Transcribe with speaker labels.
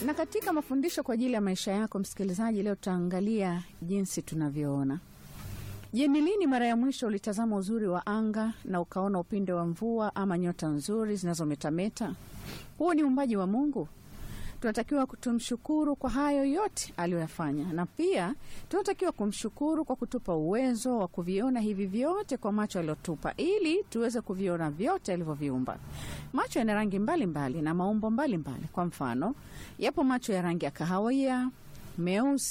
Speaker 1: Na katika mafundisho kwa ajili ya maisha yako msikilizaji, leo tutaangalia jinsi tunavyoona. Je, ni lini mara ya mwisho ulitazama uzuri wa anga na ukaona upinde wa mvua ama nyota nzuri zinazometameta? Huo ni uumbaji wa Mungu. Tunatakiwa tumshukuru kwa hayo yote aliyoyafanya, na pia tunatakiwa kumshukuru kwa kutupa uwezo wa kuviona hivi vyote kwa macho aliyotupa, ili tuweze kuviona vyote alivyoviumba. Macho yana rangi mbalimbali na maumbo mbalimbali. Kwa mfano, yapo macho ya rangi ya kahawia, meusi